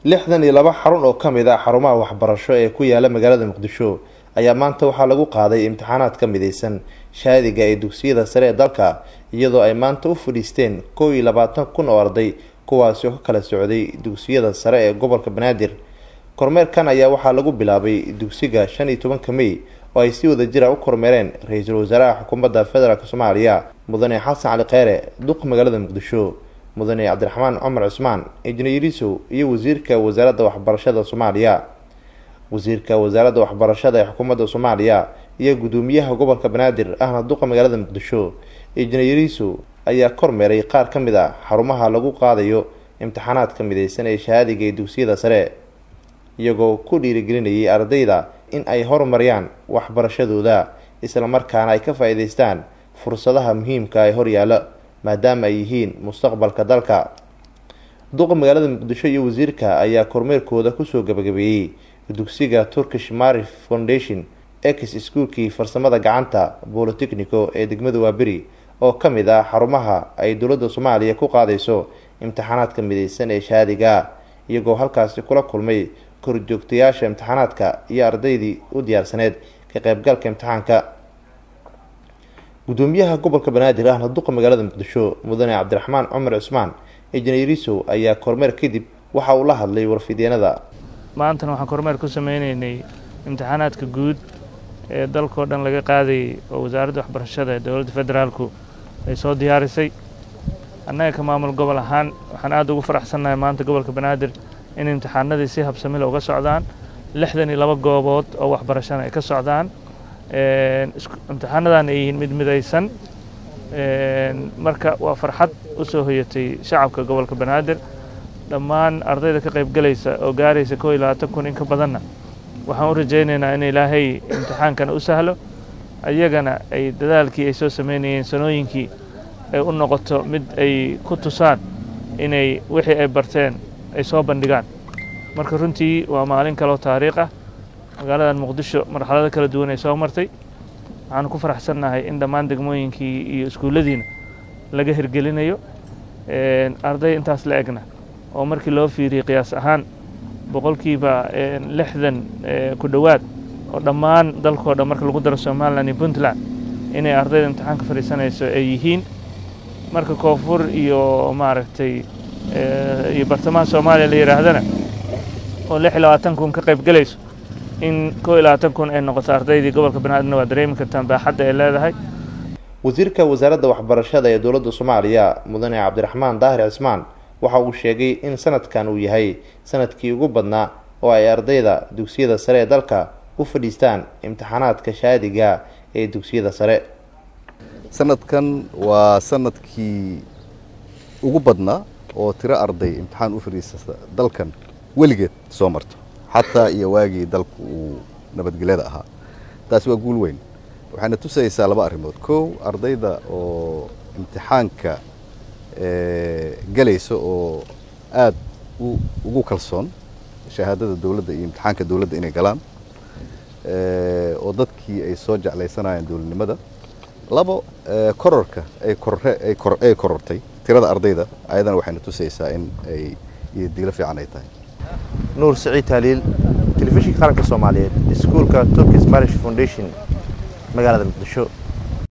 lixdan iyo laba xarun oo ka mid ah xarumaha waxbarasho ee ku yaala magaalada muqdisho ayaa maanta waxaa lagu qaaday imtixaanaad ka mideysan shaadiga ee dugsiyada sare ee dalka iyadoo ay maanta u fadhiisteen kow iyo labaatan kun oo arday kuwaasi oo ka kala socday dugsiyada sare ee gobolka banaadir kormeerkan ayaa waxaa lagu bilaabay dugsiga shan iyo tobanka mey oo ay si wada jira u kormeereen ra-iisul wasaaraha xukuumadda federaalk soomaaliya mudane xasan cali kheyre duq magaalada muqdisho mudane cabdiraxmaan cumar cusmaan injineerisow iyo wasiirka wasaaradda waxbarashada soomaaliya wasiirka wasaaradda waxbarashada ee xukuumadda soomaaliya iyo guddoomiyaha gobolka banaadir ahna duqa magaalada muqdisho injineerisow ayaa kormeeray qaar ka mid a xarumaha lagu qaadayo imtixaanaadka mideysan ee shahaadiga ee dugsiyada sare iyagoo ku dhiirigelinayay ardayda in ay horumariyaan waxbarashadooda islamarkaana ay ka faa-iideystaan fursadaha muhiimka ee horyaala maadaama ay yihiin mustaqbalka dalka duqa magaalada muqdisho iyo wasiirka ayaa kormeerkooda kusoo gabagabeeyey dugsiga turkish marif foundation ex iskuulkii farsamada gacanta bolotechnico ee degmada waaberi oo ka mid ah xarumaha ay dowladda soomaaliya ku qaadayso imtixaanaadka mideysan ee shaadiga iyagoo halkaasi kula kulmay korjoogtayaasha imtixaanaadka iyo ardaydii u diyaarsaneed ka qeybgalka imtixaanka guddoomiyaha gobolka banaadir ahna duqa magaalada muqdisho mudane cabdiraxmaan cumar cusmaan injineerisow ayaa kormeer kadib waxa uu la hadlay warfideenada maantana waxaan kormeer ku sameyneynay imtixaanaadka guud ee dalkao dhan laga qaadayay oo wasaaradda waxbarashada ee dowladda federaalku ay soo diyaarisay annaga ka maamul gobol ahaan waxaan aada ugu faraxsannahay maanta gobolka banaadir in imtixaanadii si habsamila uga socdaan lixdan iyo laba goobood oo waxbarashana ay ka socdaan imtixaanadan ay yihiin mid midaysan marka waa farxad u soo hoyatay shacabka gobolka banaadir dhammaan ardayda ka qayb galaysa oo gaaraysa koo iyo labaatan kun in ka badanna waxaan u rajaynaynaa in ilaahay imtixaankana u sahlo ayagana ay dadaalkii ay soo sameynayeen sanooyinkii ay u noqoto mid ay ku tusaan inay wixii ay barteen ay soo bandhigaan marka runtii waa maalin kaloo taariikh ah magaaladan muqdisho marxalado kala duwan ay soo martay waxaanu ku faraxsannahay in dhammaan degmooyinkii iyo iskuulladiina laga hirgelinayo arday intaas la egna oo markii loo fiiriyey qiyaas ahaan boqolkiiba lixdan ku dhowaad oo dhammaan dalkoo dhan marka lagu daro somalilan iyo puntland inay ardayda imtixaanka fadhiisanayso ay yihiin marka koonfur iyo maaragtay iyo bartamaha soomaaliya la yidhaahdana oo lix iyo labaatan kun ka qayb gelayso in koo iyo labaatan kun ay noqoto ardaydii gobolka banaadirna waa dareemi kartaan baaxadda ay leedahay wasiirka wasaaradda waxbarashada ee dowladda soomaaliya mudane cabdiraxmaan daahir cismaan waxa uu sheegay in sanadkan uu yahay sanadkii ugu badnaa oo ay ardayda dugsiyada sare ee dalka u fadhiistaan imtixaanaadka shaadiga ee dugsiyada sare sanadkan waa sanadkii ugu badnaa oo tiro arday imtixaan u fadhiisata dalkan weligeed soo marto xataa iyo waagii dalku uu nabadgelyada ahaa taasi waa guul weyn waxayna tusaysaa laba arrimood kow ardayda oo imtixaanka gelaysa oo aada ugu kalsoon shahaadada dowladda iyo imtixaanka dowladda inay galaan oo dadkii ay soo jeclaysanayeen dowladnimada labo kororka ay korortay tirada ardayda ayadana waxayna tusaysaa in ay iyo diglo fiican ay tahay nuur siciid taaliil telefishinka qaranka soomaaliyeed iskuulka turkis marish foundation magaalada muqdisho